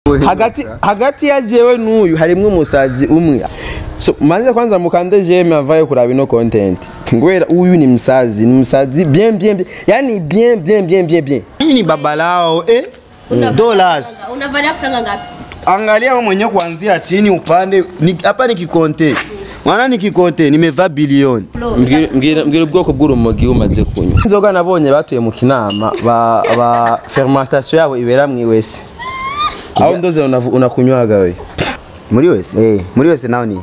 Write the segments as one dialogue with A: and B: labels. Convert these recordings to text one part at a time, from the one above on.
A: hagati hagati ya jewe n'uyu harimwo umusazi umwe so manze kwanza mukande jeme avaye kuraba ino content ngwera uyu ni msazi ni msazi bien bien bien yani bien bien bien bien bien
B: Hii ni baba lao eh? Dollars.
C: Unavalia franga ngapi?
B: Angalia wewe mwenyewe kuanzia chini upande ni- hapa ni kikonte. Mwana ni kikonte nimevaa bilioni.
A: Mbwira- mbwira mbwira ubwoko bw'urumogi umaze kunywa inzoga nabonye batuye mu kinama ba, ba fermentation yabo ibera mwiwese aho ndoze unavu- unakunywaga we
B: Muri wese?
A: Eh.
B: Muri wese nao ni.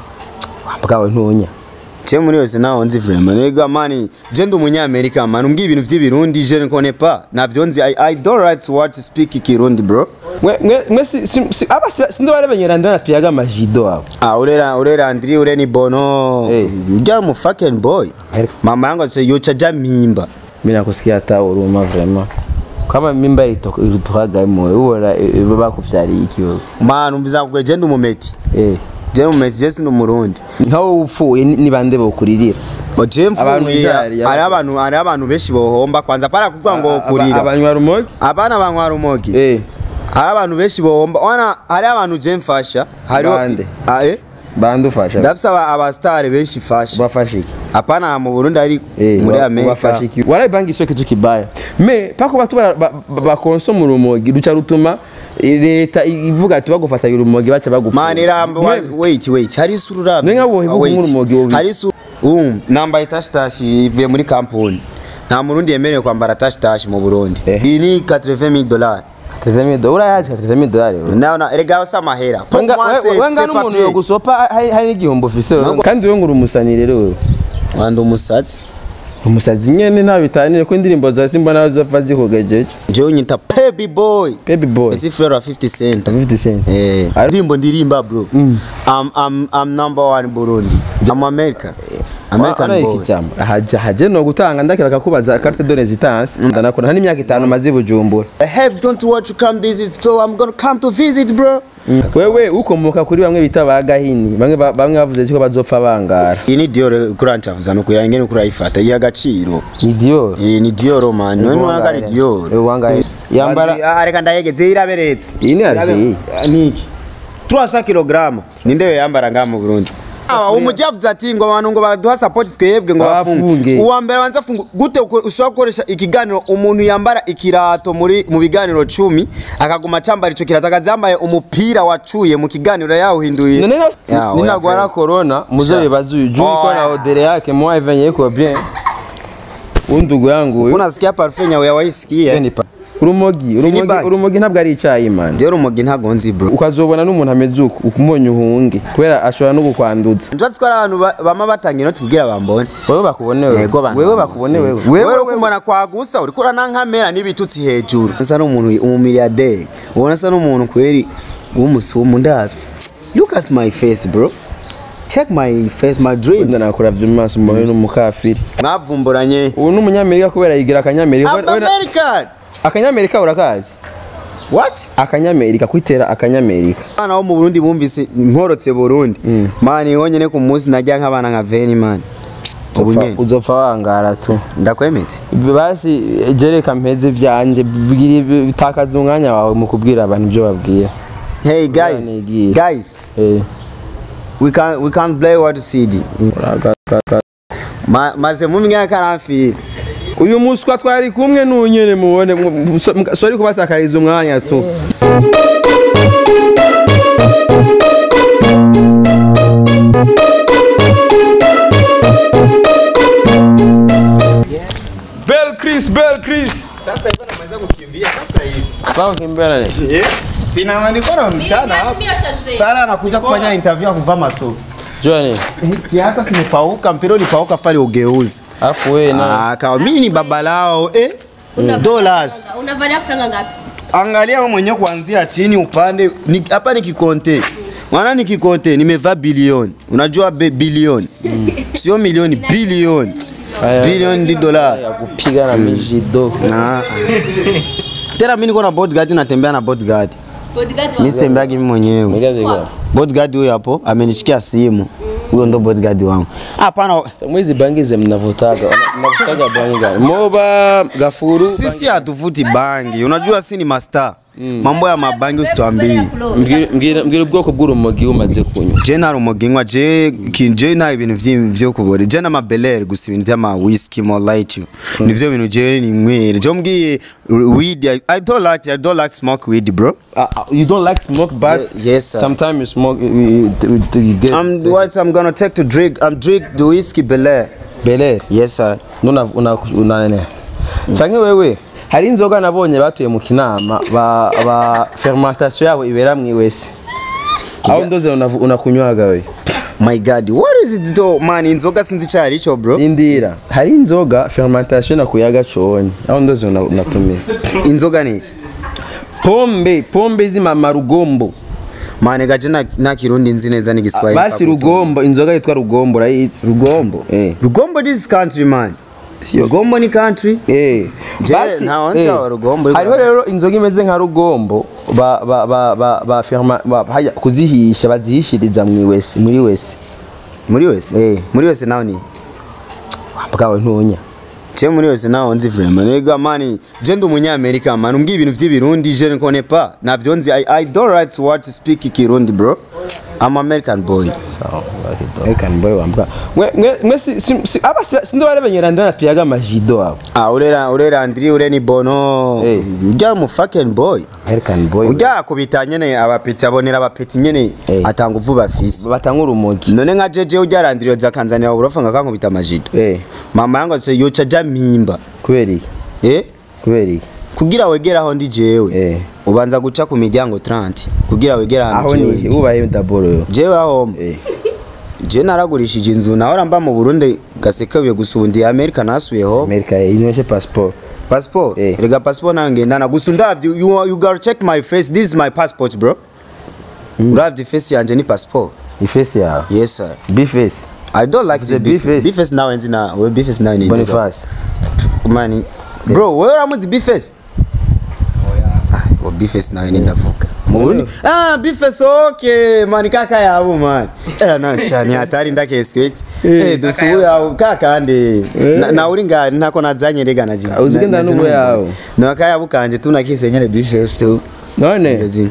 A: bwawe ntunya
B: Je muri wese nao nzi vraiment. Nega mani, je ndi umunyamerika man. Umbwiye ibintu vy'ibirundi je ne connais pas. Navyo nzi I, I don't right to what to speak Kirundi bro.
A: mwe mwe mwe si, si, si, aba si, sindo barebenyera ndana piyaga amajido abo
B: Ah, urera urera Andri ure ni bono.
A: Eh.
B: Ujya mu fucking boy. Mama yangu ase yocha ja mimba.
A: mina kusikia hata uruma vraiment kama mimba ilitoka ilitokaga moyo ubora bakuvyariye iki wewe
B: Man, umviza kugwe je ndi umumeti.
A: eh
B: Je ndi umumeti je sindi umurundi.
A: nkawe upfuye ni ni bande bokuririra
B: Oje
A: Abantu
B: mfuye
A: ijari,
B: ari abantu ari abantu benshi bohomba kwanza para kuvuga ngo kurira.
A: abanywa rumogi
B: Abana banywa rumogi.
A: eh
B: Hari abantu benshi bohomba. Wana hari abantu je mfasha. Hari
A: Bande?
B: Ah eh.
A: bande ufasha
B: Ndafisa aba abastar benshi fasha.
A: bafasha iki
B: Hapana mu Burundi ari
A: Eh,
B: muri
A: wa-
B: Amerika.
A: wafasha iki warabangi sio kitu kibaya me pako batu bakonsoma urumogi ruca rutuma leta ivuga ati bagufata urumogi baca bagufata
B: Man irambo wait wait hari isura
A: Nenga wohivuga nk'urumogi wobi.
B: Hari isura um nambaye tashi tashi ivuye muri kampuni. Nta murundi yemerewe kwambara tashi tashi mu Burundi.
A: Eh.
B: Iyi ni 80000 dollars.
A: 30000 dollars urayazi 30000 dollars wewe
B: Naona erega usa mahera. Pour
A: Wanga-
B: moi, c'est-
A: we- wanga
B: c'est
A: n'umuntu
B: papier.
A: yo gusopa hari hari n'igihombo ufise wewe. kandi wewe ngo uri umusani rero wewe
B: Wanda umusatsi.
A: umusazi nyene nta bitanire ko indirimbo za Simba nazo zava zikugejeje
B: Jewe nyita baby boy.
A: baby boy
B: Eti fleur wa 50 cent.
A: 50 cent
B: Eh,
A: Ari-
B: ndimbo ndirimba bro. I'm I'm I'm number one Burundi. I'm America. American
A: American
B: boy.
A: boy cyamba haje haje no gutanga ndakira bakakubaza carte de résidence ndanakora nta n'imyaka itanu maze bujumbura
B: I have don't want to come this is so I'm gonna come to visit bro.
A: wewe ukomoka kuri bamwe bita ba gahini bamwe ba- bamwe bavuze ko bazopfa bangara
B: Iyi ni Dior kurancavuza no kugira ingene kurayifata y'agaciro.
A: ni Dior
B: Iyi ni Dior man. None wanga ari Dior.
A: Ewe wangaye yambara
B: Ah reka ndayegeze iraberetse.
A: iyi ni Alger
B: Niki? 300 kg. Ninde yo yambara nga mu Burundi? Ah, umujavuze ati ngo abantu ngo baduha support twebwe ngo
A: Bafunge.
B: bafunge. Uwa mbere banza funga gute uko- ushobora gukoresha ikiganiro umuntu yambara ikirato muri mu biganiro 10 akaguma cyambara ico kirato akazambaye umupira wacuye mu kiganiro yawuhinduye.
A: none
B: Ya, oya,
A: ninagwara
B: frère.
A: corona muzobe bazuye juu
B: Oh,
A: iko na
B: yeah.
A: odere yake moi venye iko bien undugu yangu huyu
B: Unasikia parfum yawe yawisikia?
A: ni pa urumogi urumogi
B: Bank.
A: urumogi ntabwo ari icyayi man
B: Dior umugi ntago nzi bro.
A: ukazobona n'umuntu ameze uko ukumbonye uhunge kubera ashobora no gukwanduza
B: Nzatsi ko ari abantu ba- bama batanga inoti kugira bambone.
A: wewe bakubone wewe
B: Yego bana.
A: wewe bakubone wewe
B: Wewe kumana kwa gusa uriko uranankamera n'ibitutsi hejuru. Nsa n'umuntu umumiliyarderi. Ubona sa n'umuntu kweri w'umusumu ndavye. Look at my face bro. Check my face, my dreams.
A: wenda nakuravye mu maso mbawe n'umukafiri
B: Mwavumburanye.
A: ubu ni umunyamerika kubera yigira akanyamerika
B: I'm American.
A: akanyamerika urakazi
B: What?
A: akanyamerika kwitera akanyamerika
B: Abana bo mu Burundi bumvise nkorotse Burundi. Mani honyene ku munsi najya nk'abana nka Veni man. Ubu
A: Uzopfa-
B: nyene.
A: uzopfa wangara tu
B: Ndakwemetse.
A: basi jereka mpeze vyanje bwira- bitakaza umwanya wawe mu kubwira abantu ibyo babwira
B: Hey guys.
A: nigiye.
B: Guys,
A: Eh,
B: we can't we can't play what CD.
A: uragakaka.
B: Ma, maze mu myaka aramfira.
A: uyu muswa twari kumwe n'unyene mubone mu- so- mu- sorry kubatakariza umwanya tu Bel Chris, Bel Chris.
B: Sasa hivi namaliza kukimbia sasa hivi.
A: Sawa kimbele.
B: Eh? Sina manikona mchana hapo. Stara anakuja kufanya interview ya kuvaa masocks.
A: Johnny,
B: Kiatu kimepauka, mpira ulipauka fali ugeuzi.
A: afu wewe na
B: Ah, kawa mimi ni baba lao eh? Dollars.
C: Unavalia franga ngapi?
B: Angalia wewe mwenyewe kuanzia chini upande ni, hapa ni kikonte. Mwana ni kikonte nimevaa bilioni. Unajua be, bilioni. Sio milioni, bilioni.
A: Aya.
B: Bilioni di dola.
A: ya kupiga na mijido.
B: Ah. Tena mimi niko na bodyguard natembea na bodyguard.
C: Bodyguard wa-
B: Mimi sitembeagi mimi mwenyewe.
A: Ngoja zika.
B: Bodyguard huyo hapo amenishikia simu. Huyo ndo bodyguard wangu. Hapana,
A: Mwizi bangi ze mnavutaga. Mnavutaga bangi gani? Moba, gafuru.
B: sisi hatuvuti bangi. Unajua si ni master. mambo ya mabangi usitwambie
A: Mbwira- mbwira mbwira ubwoko bw'urumogi umaze kunywa
B: je nta rumogi nywa je ki- je nta ibintu vyi- vyo kubora je n'amabelere gusa ibintu vy'ama whisky more light nivyo bintu je ninywera je mbwiye weed I, I don't like I don't like smoke weed bro
A: Uh, uh, you don't like smoke but
B: Ye- yes, sir.
A: sometimes you smoke you, you, you, you get
B: I'm what I'm gonna take to drink I'm drink the whiskey Belair
A: Belair
B: yes sir
A: nuna una unane canke wewe hari inzoga nabonye batuye mu kinama ba, ba fermentation yabo ibera mwiwese aho ndoze unavu- unakunywaga we
B: my god what is it though man inzoga sinzi cyari ico bro
A: indira hari inzoga fermentation nakuyaga conye aho ndoze una- unatumira
B: inzoga ni iki?
A: pombe pombe zimama rugombo
B: mane gaje na, na kirundi nzi neza n'igiswahili
A: basi rugombo inzoga yitwa rugombo urayizi
B: rugombo
A: eh
B: rugombo this country man
A: Sio.
B: rugombo ni country
A: Eh,
B: Je, ntawe nzi aho Rugombo iri
A: hariho
B: kwa-
A: rero inzoga imeze nka rugombo ba ba ba ba ba firma ba hajya kuzihisha bazihishiriza mu wese muri wese
B: muri wese
A: Eh.
B: muri wese nawe ni
A: bwawe ntunya
B: je muri wese nawe nzi vraiment nega mani je ndi umunyamerika man umbwiye ibintu vy'ibirundi je ne connais pas navyo nzi I, I don't right to what to speak kirundi bro I'm American boy
A: American boy wambwa mwe mwe mwe si si- si- aba si- sindi bari benyeranda na piyaga majido abo
B: ah urera urera Andri ure ni bono
A: Eh.
B: ujya mu fucking boy
A: American boy
B: ujya kubita nyene abapeti abonera abapeti nyene
A: Eh.
B: atanga uvu bafise
A: batanga urumogi
B: none nka jeje ujya arandiriyo zakanzanira uburofa ngakankubita amajido
A: eh
B: mama yangu ati yoca ja mpimba
A: kubera iki
B: eh
A: kubera iki
B: kugira wegera aho ndi jewe
A: Eh.
B: ubanza guca ku miryango 30 kugira wegera ahantu
A: aho
B: jewe
A: ni
B: ndi.
A: ubaye daboro yo
B: jewe aho
A: eh
B: je naragurishije inzu nawe mba mu Burundi gasekabuye gusa ubundi Amerika nasubiyeho
A: America inyoshe passport
B: passport
A: Eh.
B: rega passport nange ndana gusa ndavye you, you gotta check my face this is my passport bro uravye face yanje ni passport
A: ifesi yawe
B: yes sir
A: bifesi
B: I don't like
A: Uvuze
B: the beef.
A: Bface?
B: Bface nawe nzi na we Bface nawe ni
A: Boniface
B: mani bro wewe uramuzi Bface ah o Bface nawe ni ndavuga mu Burundi ah Bface okay mani kaka yabo man eh na shani hatari ndakeswe eh dusubu yawo kaka ande Na- na uri ngari ntako nazanye rega na jina
A: Uzi ugenda n'ubu yawo.
B: na kaya bukanje tunakise nyene Bface tu
A: none
B: Ndezi.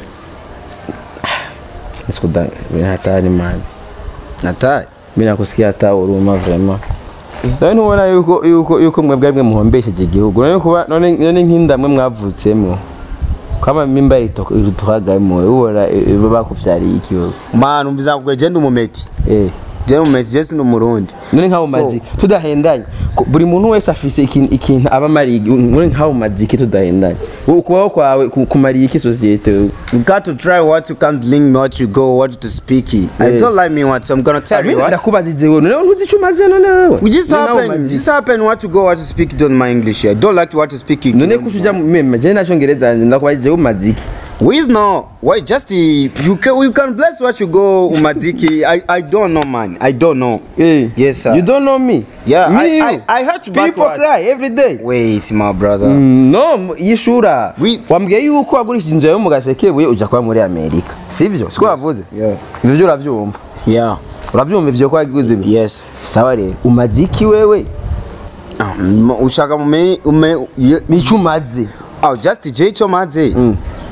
A: sikuda hatari mani
B: natari
A: mimi nakusikia hata huruma vraiment none ntubona yuko yuko yuko mwebwe mwe muhombesheje igihugu none kuba none none nk'indamwe mwavutsemo kama mimba ituhagamo ubona eh, bakuvyariye ikibazo
B: man umviza kugwe je ndumumeti
A: eh
B: je ndumumeti je sinu murundi
A: none nk'abo mazi tudahendanye ko buri muntu wese afise ikintu ikintu aba amariye none nk'abo mazi iki tudahendanye wowe ukubaho kwawe ku- kumariye iki sosiyete wewe
B: You got to try what you can't link me, what you go, what to speak. I
A: Yeah.
B: don't like me what, so I'm gonna tell you
A: Mimi
B: what.
A: ndakubazize wewe none ntuzi ico umaze none wewe
B: We just
A: None abo
B: happen,
A: mazi-
B: just happen what to go, what to speak. Don't my English here. Don't like what to speak.
A: none kusuja meme je nacyongereza ndakubajije umaze iki
B: We is no. Why just uh, you can you can bless what you go umadziki. I I don't know man. I don't know.
A: Eh.
B: Yes, sir.
A: You don't know me.
B: Yeah,
A: me,
B: I-
A: you.
B: I- I heard you
A: People
B: backwards.
A: cry every day.
B: Wait, my brother.
A: Mm, no, yishura.
B: We-
A: Wambwiye yuko wagurishije inzu yawe mu gasekebuye uja kuba muri Amerika. Sivyo? Siko wavuze?
B: Yeah.
A: Ivyo byo uravyumva.
B: Yeah.
A: Uravyumva ivyo ko waguze ibi?
B: Yes.
A: Sawa rero. Umaze iki wewe?
B: Um, ushaka mume ume ye-
A: Nico umaze.
B: Oh, just J cho maze.
A: Mm.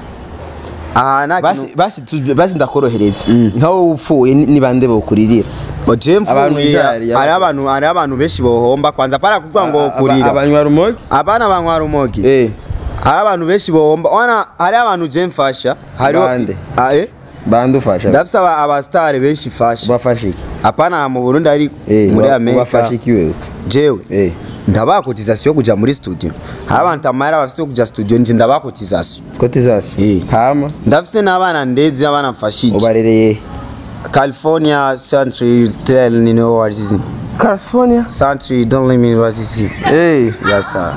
B: Ah, na
A: Basi basi tu- basi ndakorohereza. Nkaho upfuye ni ni bande bokuririra.
B: Oje
A: Abantu
B: mfuye
A: byari,
B: ari abantu ari abantu benshi bohomba kwanza para kuvuga ngo kurira
A: Abanywa rumogi?
B: abana banywa rumogi
A: Eh.
B: hari abantu benshi bohomba wana hari abantu je mfasha hariho
A: Bande?
B: ah eh
A: Bandufasha.
B: ndafise aba abastare benshi fasha
A: Bafashe iki?
B: apana mu Burundi ari
A: Eh.
B: muri
A: wa-
B: Amerika
A: Bafashe iki wewe?
B: jewe
A: Eh.
B: ndabakotizasiyo kuja muri studio hari abantu tamahera bafise yo kuja studio nje ndabakotizasiyo
A: Cotisation.
B: Eh.
A: Hama
B: ndafise n'abana ndezi abana mfashije
A: ubarereye
B: California Century tell you know what is it
A: California.
B: Century don't let me what is it
A: Eh.
B: yes sir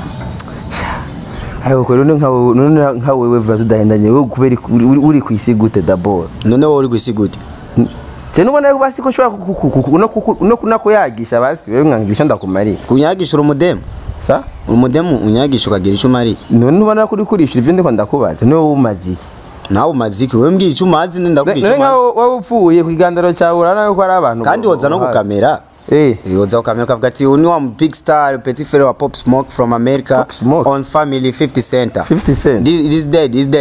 A: Ayo ko none nkawe none nkawe wewe vuba tudahendanye wewe kubera uri- uri- uri ku isi gute d'abord.
B: none wowe uri kwisi gute
A: Je nubona yuko basi ko shobora no kuku- no kunakuyagisha basi wewe nkangisha ndakumariye.
B: kunyagisha uri umudemu
A: Sa?
B: uri umudemu unyagisha ukagira icyo umariye
A: None nubona ko uri kurishura ivyo ndiko ndakubaza. Niwe umaze iki?
B: nawe umaziki wewe mbwira icyo umazi nenda
A: None
B: kubwira icyo
A: nkawe
B: umazi
A: wowe upfuye ku igandaro cyawe urana yuko ari abantu.
B: kandi woza no gukamera
A: Eh.
B: woza gukamera ukavuga ati uyu ni wa big star petit frere wa pop smoke from america
A: Pop Smoke?
B: on family 50 center
A: 50 Cent.
B: this this dead is dead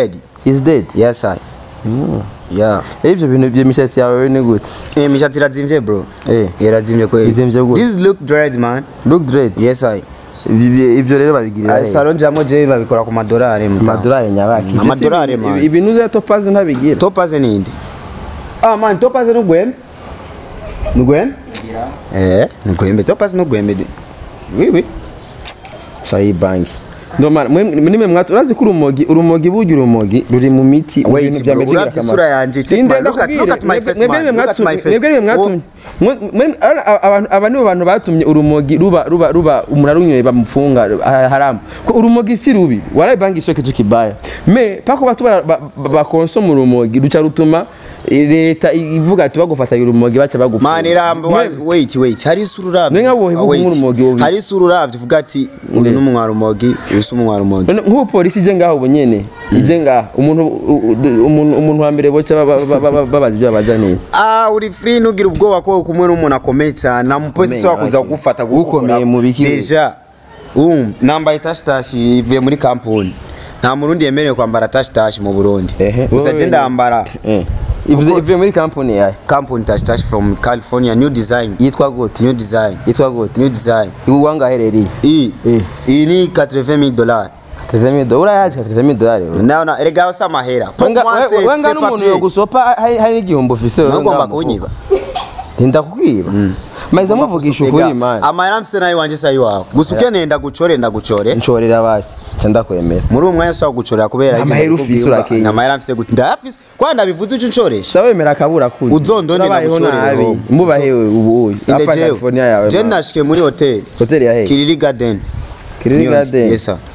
A: is dead
B: yes i yeah
A: Eh, ivyo bintu by'imishatsi yawe ni gute
B: eh imishatsi irazimvye bro
A: Eh.
B: irazimvye kweli
A: Izimvye gute?
B: this look dread man
A: look dread
B: yes i
A: Ivyo- ivyo rero babigirira
B: Ah,
A: hehe?
B: salon jamwe je babikora ku madolari mutamu
A: amadolari nyabaki Ivyo si
B: Amadolari,
A: ibi-
B: man.
A: ibintu vya topazi ntabigira
B: topaze ninde ah man topaze nugwembe nugwembe eh nugwembe topaze nugwembe de oui oui
A: sayi banki ndomana nimwe mwatu urazi ko urumogi urumogi burya urumogi ruri mu miti mu
B: Wait,
A: bintu vya
B: bro,
A: mbere
B: uravye isura yanje, check
A: Ninde
B: my- look at-
A: ndakubwire,
B: look at my
A: mwebwe-
B: face,
A: mwebwe
B: man,
A: nimwe
B: look at
A: mwatumye-
B: my face.
A: mwebwe nimwe mwatumye Mwe- mwe- ara- a- abantu aba nibo bantu batumye urumogi ruba ruba ruba umuntu arunyoye bamufunga ah, haramu ko urumogi si rubi waraye banki sio kitu kibaya me pako batu bara- ba- ba- bakonsoma urumogi ruca rutuma leta ivuga ati bagufatanya urumogi baca bagufunga
B: man irambo
A: Mwe-
B: wait wait hari isura uravye
A: Nenga wowe
B: Ah,
A: vuga
B: wait.
A: nk'urumogi wowe.
B: hari isura uravye uvuga ati uyu ni umwarumogi uyu si umwarumogi
A: None nk'ubu polisi ije ngaho ubu nyene ije ngaho umuntu u- u- umuntu umuntu wa mbere boca ba- ba- ba- ba- babaza ibyo babazaniye
B: ah uri free nugira ubwoba ko kumwe n'umuntu akomeye cyane na mupolisi
A: Ukomeye,
B: wakuza
A: waki.
B: kugufata
A: Ukomeye mu biki?
B: deja um nambaye tashi tashi ivuye muri kampuni nta murundi yemerewe kwambara tashi tashi mu Burundi
A: Ehe.
B: gusa
A: Wowe-
B: je ndambara
A: Eh. ivuze ivuye muri kampani yawe
B: kampuni tashi tashi from California new design
A: yitwa gute
B: new design
A: yitwa gute
B: new design
A: ibu wangaherereye
B: iyi
A: Eh.
B: iyi ni 80000 dollars
A: katrevemi dolari urayazi katrevemi dolari
B: naona erega usa mahera Pour
A: Wenga-
B: moi, c'est-
A: we- wenga
B: c'est
A: n'umuntu
B: papier.
A: yogusopa hari hari n'igihombo ufise wewe
B: ntugomba
A: ngaho mu
B: kunyiba
A: Ntinda kukwiba maze muvugisha ukuri mani
B: amahera mfise nayo wanje sayi wawe gusa ukeneye ndagucore ndagucore
A: nshorera basi nca ndakwemera
B: muri uwo mwanya ushobora gucorera kubera
A: Amahera
B: ibyo
A: ufise
B: ndikubwira,
A: urakenya.
B: amahera mfise gute ndayafise kwa ndabivuze uco uncoresha
A: sa wemera akabura kuzi
B: Uzondone
A: Urabayeho
B: ndagushorere
A: nabi
B: ho.
A: mubahewe ubu uyu
B: inde
A: apa
B: jewe
A: california yawe
B: je
A: mani.
B: nashikiye muri hoteli
A: hoteli ya hehe
B: kiriri garden
A: kiriri
B: Niyo-
A: garden
B: yes sir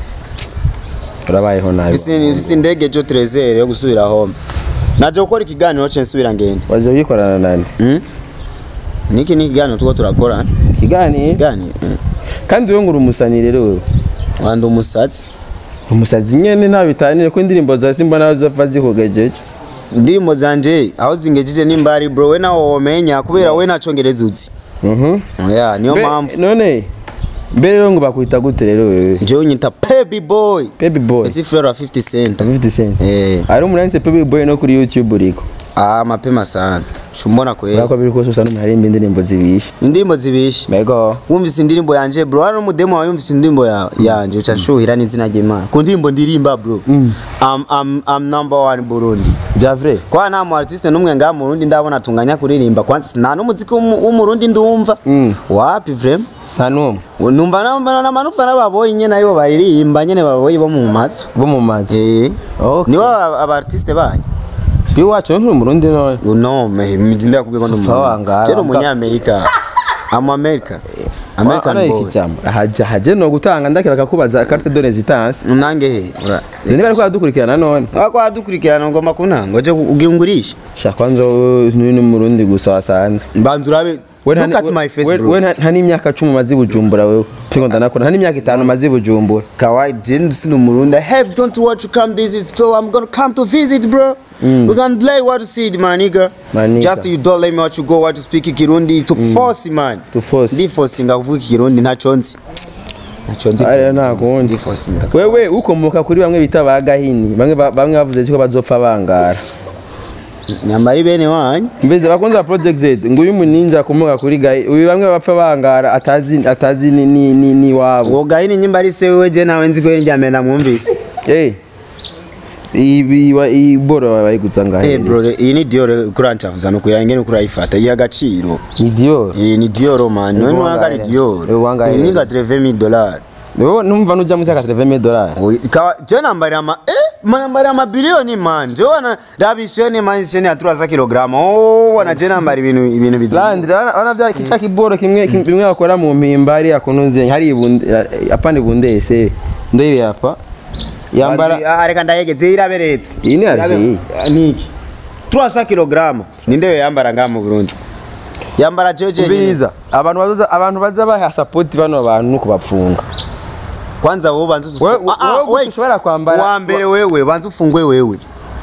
A: urabayeho nabi
B: mfise mfise indege jo trezere yo gusubira home naje gukora ikiganiro ce nsubira ngenda
A: waje uyikorana nande
B: Hmm? niki ni ikiganiro tuko turakora
A: ikiganiro
B: ikiganiro hmm.
A: kandi wewe ngo uri umusani rero wewe
B: wanda umusatsi
A: umusazi nyene nta bitanire ko indirimbo zawe simbona zava zikugejeje
B: indirimbo zanje aho zingejeje nimba ari bro we nawo womenya kubera we nacongereza uzi
A: Mhm.
B: oya niyo
A: Mbe-
B: mpamvu
A: none mbere rero ngo bakwita gute rero wewe
B: jewe unyita baby boy
A: baby boy
B: eti fleur wa 50 cent
A: 50 cent
B: eh
A: ari umuntu yanditse baby boy no kuri youtube uriko
B: ah mapema sana shumbona kweli
A: urako biri kose usanga harimba indirimbo zibishe
B: indirimbo zibishe
A: mego
B: wumvise indirimbo yanje bro hano umudemo wawe yumvise indirimbo ya- yanje uca shuhira n'izina ry'imana ku ndirimbo ndirimba bro I'm, I'm, I'm number one burundi
A: javre
B: kwa nta mu artiste n'umwe ngaha mu Burundi ndabona tunganya kuririmba kwanza nta n'umuziki w'umu- w'umurundi ndumva
A: Mm.
B: wapi vrem
A: nta n'umwe
B: numva namba na manufa n'ababoyi nyene aribo baririmba nyene baboyi bo mu matso
A: bo mu mazi
B: eh
A: Okay.
B: nibo aba aba artiste banyu
A: iwacu nturi umurundi none
B: no me ndinda kubwira ngo
A: Tufa wangara,
B: ndi
A: wanga-
B: umunyamerika am america american
A: Ano
B: boy
A: iki cyama haje haje no gutanga ndakira bakakubaza carte de résidence
B: nange he ura
A: niba ariko aradukurikirana none
B: wako wadukurikirana ngomba kunanga uje ugira ungurisha
A: shaka kwanza ni n'umurundi gusa wasanzwe
B: mbanza urabe
A: We nta-
B: look at my face
A: we-
B: bro
A: we nta nta n'imyaka cumi umaze i bujumbura wewe tingo ndanakora nta n'imyaka itanu umaze i bujumbura
B: kawaii jeni sino murundi have don't want to come this is so i'm gonna come to visit bro we can play what to see my nigga
A: My nigga.
B: just you don't let me what you go what to speak ikirundi to force man
A: To force.
B: ndi forcinga kuvuga ikirundi ntaco nzi ntaco nzi
A: Ariya nta kundi.
B: ndi forcinga
A: wewe ukomoka kuri bamwe bita ba gahini bamwe ba- bamwe bavuze ko bazopfa bangara
B: nyambari bene wanyu
A: mbese bakunze project z ngo uyu muninja akomoka kuri gahi uyu bamwe bapfa bangara atazi atazi ni ni ni, ni wabo
B: uwo gahini nyimba ari se wewe je nawe nzi ko njyame namwumvise
A: eh ibi wa iboro bayiguza ngahe
B: Eh bro iyi ni Dior kurancavuza no kugira ngene kurayifata iya gaciro
A: ni Dior
B: iyi ni Dior man none
A: Uwanga
B: wanga ari
A: here.
B: Dior
A: Uwanga
B: iyi ni
A: here.
B: ga 30000 dollars
A: wewe numva nuja muri 20000 dollars
B: Kawa je nambari ama eh manambari ama bilioni man je wana rabisheni man sheni atura za kilograma oh wana je nambari ibintu ibintu bizima
A: Landry ana bya kicha kiboro kimwe kim- bimwe bakora mu mpimbari akununze hari ibunde apande bundese ndoyi hapa yambara
B: ah reka ndayegeze iraberetse
A: Iyi ni
B: Irabe-
A: Alger.
B: Ah, niki 300 kilograma ninde yo yambara nga mu Burundi yambara jeje nyine
A: biza abantu baza abantu baza baha support bano bantu kubapfunga
B: kwanza wowe banza
A: Wewe-
B: ufu- Ah, ah,
A: wewe
B: wait.
A: ushobora kwambara-
B: wa mbere wewe banza ufungwe wewe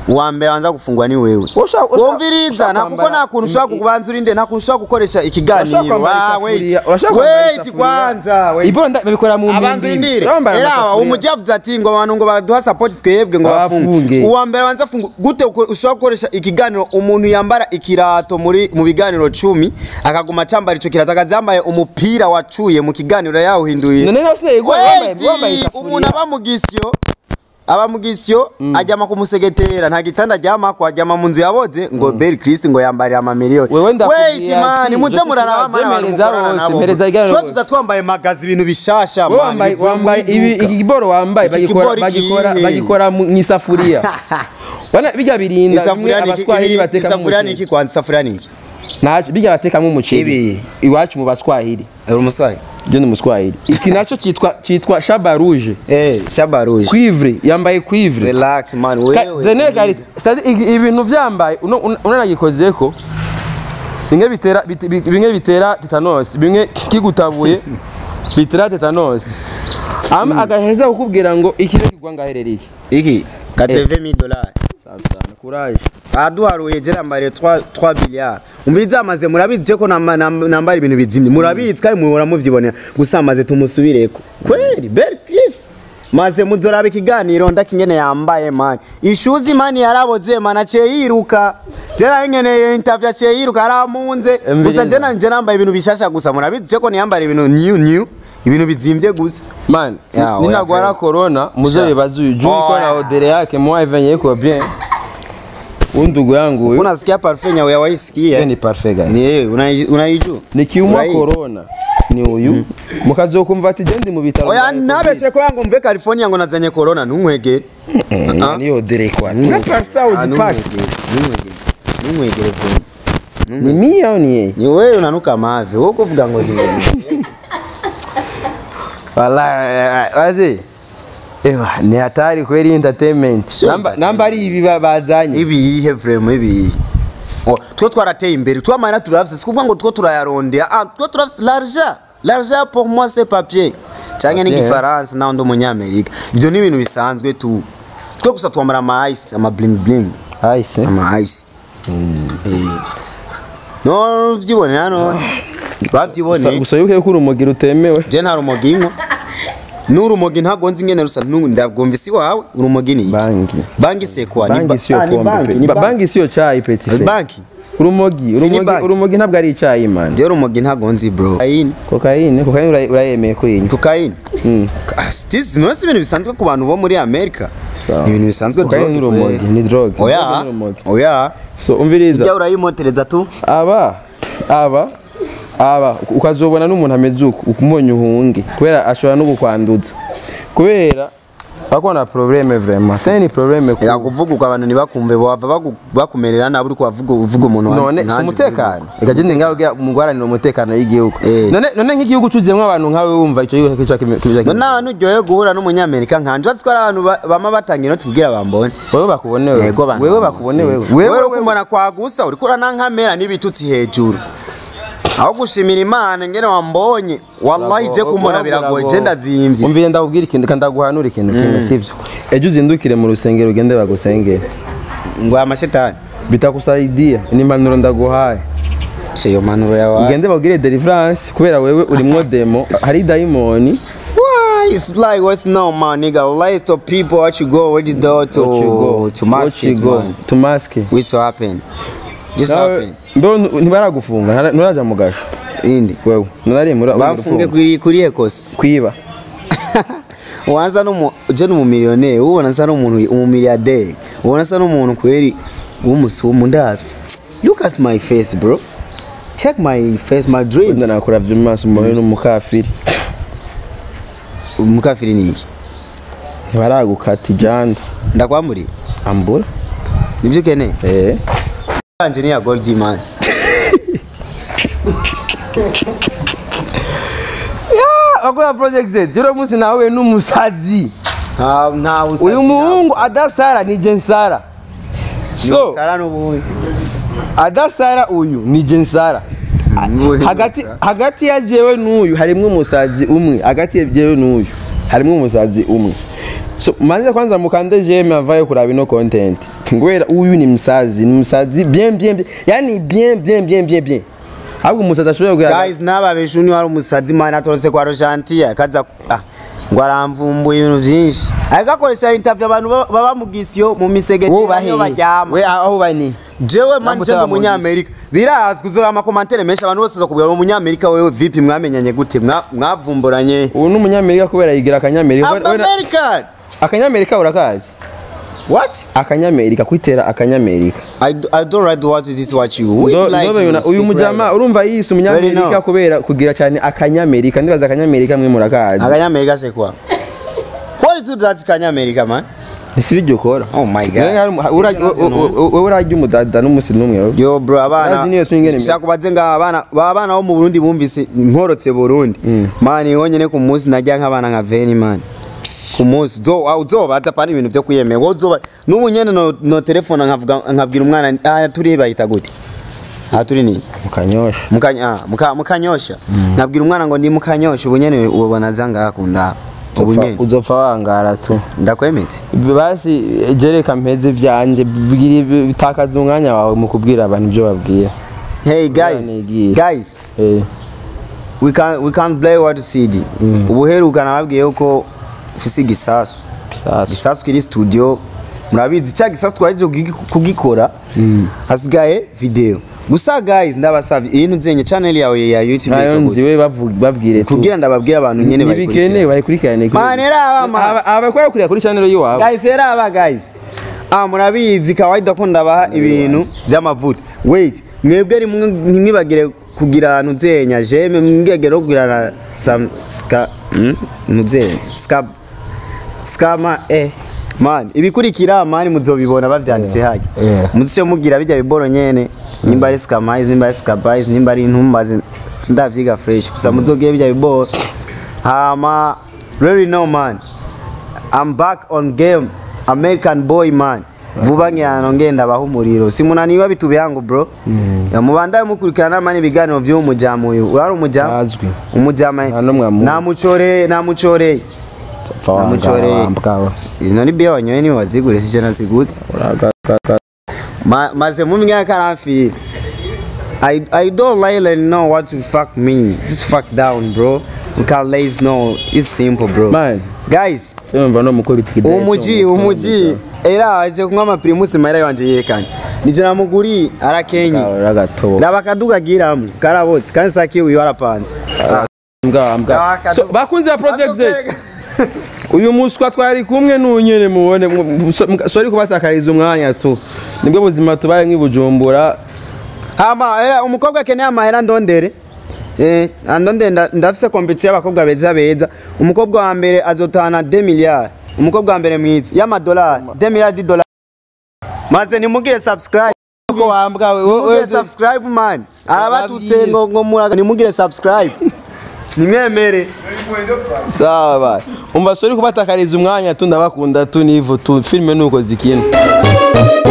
B: uwa mbere wanza gufungwa ni wewe
A: Ushaka- ushaka-
B: wumviriza
A: ushaka
B: nta kuko
A: kwambara-
B: nta kuntu ushobora kubanza urinde nta kuntu ushobora gukoresha
A: Urashaka
B: ikiganiro
A: kwambara
B: Ah, wait
A: isafuriya, urashaka kwambara
B: wait
A: isafuriya.
B: kwanza wait
A: ibona nda- babikora mu
B: abanza
A: mbindi.
B: urindire
A: Bambaye
B: era
A: amasafuriya.
B: umujyi yavuze ati ngo abantu ngo baduha support twebwe ngo
A: Bafunge.
B: bafunge uwa mbere wanza funga gute uko- ushobora gukoresha ikiganiro umuntu yambara ikirato muri mu biganiro cumi akaguma acambara ico kirato akaza yambaye umupira wacuye mu kiganiro yawuhinduye
A: none nawe sinayigwa wambaye
B: Wait,
A: wambaye isafuriya.
B: umuntu aba mu gisyo aba mu gisyo ajyama kumusegetera nta gitanda aryamako ajyama mu nzu yaboze ngo Beri Christ ngo yambarira amamiliyoni
A: Wewe ndakubwiye
B: wait man
A: ati,
B: muze
A: Joseph
B: muraraba mana abantu
A: Mpereza
B: mukorana
A: rose,
B: nabo
A: mpereza iganiro
B: twe
A: rose.
B: tuza twambaye magazi ibintu bishasha
A: Wowe
B: man
A: wambaye
B: bivuye mu
A: wambaye ibi
B: iduka.
A: iki kiboro wambaye
B: Iki
A: bagikora
B: kiboro
A: bagikora
B: ikihe?
A: bagikora mu mu isafuriya wana bijya birinda bimwe
B: isafuriya ni iki
A: abaswahili
B: ibiri-
A: bateka mu
B: isafuriya ni iki
A: muceri
B: kwanza isafuriya ni iki
A: naje bijya batekamo umuceri
B: Ibi.
A: iwacu mu baswahili
B: uri umuswari
A: je ni umuswahili iki naco cyitwa cyitwa shaba rouge
B: eh shaba rouge
A: cuivre yambaye cuivre
B: relax man
A: Ka-
B: wewe
A: the negar c'est ibintu byambaye uno- uno- unanagikozeko bimwe bitera bit- bi- bimwe bitera tetanus bimwe kigutabuye bitera tetanus ama agaheza kukubwira ngo ikiro kigwa ngaherereye
B: iki 80000 dollars
A: sana courage
B: aduharuye je nambariye 3 3 billiards umviriza amaze murabizi je ko nama- nam- nambara ibintu bizimye murabizi kandi muhora muvyibonera gusa amaze tumusubireko kweli bel peace maze muzoraba ikiganiro ndakingene yambaye man ishuzi mani yaraboze man aciye yiruka jera nkeneye interview aciye yiruka aramunze gusa je nanje nambaye ibintu bishasha gusa murabizi je ko niyambara ibintu new new ibintu bizimvye gusa
A: man
B: Ya, oya,
A: ninagwara
B: frère.
A: corona muzobibaza uyu juu iko na
B: Oya.
A: odere yake moi venye iko bien undugu yangu huyu
B: unasikia parfum yawe
A: Hiyo
B: yawaisikia
A: ni parfait guys
B: ni unaiju- unaijua
A: nikiumwa
B: Uraizi.
A: corona ni uyu mukazokumva ati je ndi mu bitaro
B: oya
A: bya Covid.
B: nabeshe ko yangu mve california ngo nazanye corona ntunkwegere
A: Eh, niyo odere kwa na parfait
B: Ah,
A: uzipaki
B: ntunkwegere ntunkwegere ntunkwegere vuba
A: ni mia au ni yeye
B: ni wewe unanuka mavi wowe kuvuga ngo ni
A: Wallahi wazi Ewa ni hatari kweli entertainment
B: Sio
A: namba
B: entertainment.
A: namba ari ibi ba- bazanye
B: ibi yihe vrema ibi yihe Oh, two twarateye imbere twamana turafise sikuvuga ngo two turayarondera ah two turafise l'argent l'argent pour moi c'est papier canke
A: Papier.
B: n'igifaransa naho ndi umunyamerika ibyo ni ibintu bisanzwe tu twe gusa twambara ama ice ama bling bling
A: Aise
B: ama ice Eh. no vyibonera no bavyiboneye
A: gusa yuko yuko urumogi rutemewe
B: je nta rumogi inywa n'urumogi ntago nzi ingene rusa nu- ndabwumvise iwawe urumogi ni iki
A: bangi
B: banki sekwa ni
A: bangi
B: ba-
A: siyo
B: Ah, ni
A: pombe
B: banki,
A: pe
B: ni
A: Ba-
B: banki.
A: bangi siyo chai petit frère
B: banki
A: urumogi urumogi
B: banki.
A: urumogi ntabwo ari icyayi man
B: je urumogi ntago nzi bro kokayine
A: kokayine kokayine ura- urayemeye kuyinywa
B: kokayine sinose ibintu bisanzwe ku bantu bo muri amerika
A: Sawa.
B: ni ibintu bisanzwe
A: kokayine ni
B: drogue
A: urumogi
B: kweli.
A: ni drogue Drogue
B: oya
A: ni urumogi
B: oya
A: so umviriza
B: ujya urayimotereza tu
A: aba aba aba ukazobona n'umuntu ameze uko ukumubonye uhunge kubera ashobora no kukwanduza kubera bakona probleme vraiment tani ni probleme ku
B: yakuvuga uko abantu ntibakumve bava bagu- bakumerera nabi uri kubavuga uvuga umuntu wa-
A: none si
B: nkanjye
A: umutekano reka jye ngaho mu guharanira umutekano w'igihugu
B: Eh.
A: none none nk'igihugu cyuzuyemo abantu nkawe wumva icyo gihugu kica kibica
B: ngo nta nuryoye guhura n'umunyamerika nkanje watsi ko ari abantu ba- bama batanga inoti kugira bambone
A: wewe bakubone wewe
B: Yego bantu.
A: wewe bakubone wewe
B: wewe
A: wewe
B: uri kumara kwagusa uriko uranankamera n'ibitutsi hejuru aho gushimira imana ngene wambonye wallahi je kumbona biragoye je ndazimvye
A: umvire ndakubwira ikintu kandi ndaguhanura ikintu kimwe sivyo ejo uzindukire mu rusengero ugende bagusengere
B: ngo amashetani
A: bitakusaidia ni impanuro ndaguhaye
B: iyo manuro yawe
A: ugende bagire deliverance kubera wewe urimwo demo hari dayimoni
B: Why? It's like what's no man, nigga. Lies to people what you go, where you go to
A: What you go
B: to mask
A: What you
B: it,
A: go
B: man.
A: to mask it.
B: Which happen? Just
A: Nawe
B: happen.
A: mbeho ntu- ntibaragufunga ntara- nturaja mu gasho
B: Indi.
A: wewe nari muri
B: Bamfunge kuri kuri ekosa.
A: kwiba
B: Wanza no je no mumiliyoneri, ubona nsa n'umuntu umumiliyarderi. Ubona nsa n'umuntu kweri w'umusumu ndavye. Look at my face, bro. Check my face, my dreams.
A: wenda nakuravye mu maso mbone n'umukafiri
B: Umukafiri ni iki?
A: ntibaragukata ijanda
B: Ndakwamburiye.
A: ambura
B: Nibyo ukeneye?
A: eh
B: Kanje ni ya Goldie man.
A: bakora project Z jero munsi nawe n'umusazi
B: Nta nta usazi.
A: uyu muhungu adasara ni jensara so
B: Sara n'ubundi.
A: adasara uyu ni jensara hagati hagati ya jewe n'uyu harimwo umusazi umwe hagati ya jewe n'uyu harimwo umusazi umwe so manze kwanza mukande jeme avaye kuraba ino content kubera uyu ni msazi ni msazi bien bien bien yani bien bien bien bien bien ahubwo umusazi ashobora kugira
B: guys nababeshe uni wari umusazi mani atorotse kwa rojantiye akaza ah, ngo aramvumbuye ibintu byinshi ariko akoresha interview abantu ba- baba mu gisiyo mu misegeti niyo baryama
A: we aho bani
B: jewe mani
A: Namutaba
B: je ndi
A: mu
B: umunyamerika birazwi uzora amakomantere menshi abantu bose uzokubwira uri umunyamerika wewe vipi mwamenyanye gute Mwa- mwavumburanye
A: ubu ni umunyamerika kubera yigira akanyamerika
B: I'm
A: We- we na-
B: American
A: akanyamerika urakazi
B: what
A: akanyamerika kwitera akanyamerika
B: I, do- I don't write what is this what you who
A: Ndo-
B: is like
A: ndo
B: to
A: babibona, uyu
B: speak
A: mujama
B: right?
A: urumva yise
B: Very
A: umunyamerika
B: no.
A: kubera kugira cyane akanyamerika ndibaza akanyamerika mwe murakazi
B: akanyamerika se kwa what is that kanyamerika man
A: isi bijya ukora
B: oh my god
A: Wewe hari- ura- wowe urarya umudada n'umusi n'umwe wowe.
B: yo bro
A: Urazi
B: abana
A: niyo swing ingene
B: shaka kubaze nga abana ba bana bo mu Burundi bumvise nkorotse Burundi man yonyene ku munsi najya nk'abana nka veni man ku munsi zo ah, uzobaza pani ibintu byo kwiyemera wowe uzoba n'ubu nyene no, no telefone nkavuga nkabwira umwana ah turi bayita gute ah turi ni
A: mukanyosha
B: mukanya ah, muka mukanyosha nkabwira umwana ngo ndi mukanyosha ubu nyene ubona zanga akunda ubu nyene
A: uzopfa wangara tu
B: ndakwemetse
A: basi jereka mpeze vyanje bwira bitakaza umwanya wawe mu kubwira abantu ibyo babwira
B: hey guys
A: nigiye.
B: guys
A: Eh,
B: we can we can't play what you see ubuheruka nababwiye ko ufise igisasu
A: sasa
B: igisasu kiri studio murabizi cya gisasu twaje kugi- kugikora hasigaye video gusa guys ndabasavye iyi ntuzenye channel yawe ya YouTube
A: nayo
B: yitwa gute?
A: nziwe bavu- babwire tu
B: kugira ndababwira abantu nyene
A: ntibikene
B: bayikurikira
A: bayikurikirane
B: Man, era aba, man.
A: abakora kurira kuri channel yiwabo
B: guys era aba guys ah murabizi kawaida ko ndabaha ibintu by'amavuta wait mwebwe rimwe ntimwibagire kugira ntuzenya jeme mwibagire kugira na sam ska mm? ntuzenya ska skama eh man ibikurikira mani muzobibona bavyanditse hajya
A: Yeah.
B: muzice mugira bijya biboro nyene nimba ari skamize nimba ari skabize nimba ari intumbazi sindavyiga fresh gusa muzogire bijya biboro hama really no man I'm back on game American boy man vuba ngirana ngenda baho umuriro simunaniwa bitu byangu bro mubandaye mukurikirana mani ibiganiro by'uwo mujamu uyu urari umujamu
A: azwi
B: umujama
A: Nta n'umwe amuzi.
B: namucoreye namucoreye
A: pfa wangara
B: Namucoreye.
A: wambwawe
B: ino ni bia wanyoye niwe wazigure sije nazigutse
A: uragaka
B: Ma- maze mu myaka karamfira I, I don't really know what to fuck me. Just fuck down, bro. You can't lazy no. It's simple, bro.
A: man
B: Guys,
A: cyumva no mukubita ikidari
B: umuji umuji era aje kunywa amapirimusi mahera yanje yerekanye nije namuguri arakenye
A: uragatobo
B: nabakaduga giramo karabotse kandi saki uyu warapanze
A: mbwa mbwa
B: Akadobo.
A: So, bakunzi ba project Z, uyu muswa twari kumwe n'unyene mubone mu- so- mga- sorry kubatakariza umwanya tu nibwo buzima tubaye nk'ibujumbura
B: hama era umukobwa akeneye amahera ndondere eh andonde nda- ndafise competition y'abakobwa beza beza umukobwa wa mbere azotahana 2 miliyari umukobwa wa mbere mwiza y'amadolari 2 miliyari d'idolari maze nimugire subscribe
A: ko wambwawe
B: nimugire subscribe man arabatutse
A: Bababwire.
B: ngo ngo muraga nimugire subscribe nimwemere
A: sawa bye. umva sorry kubatakariza umwanya tu ndabakunda tu nivo tu filime nuko zikina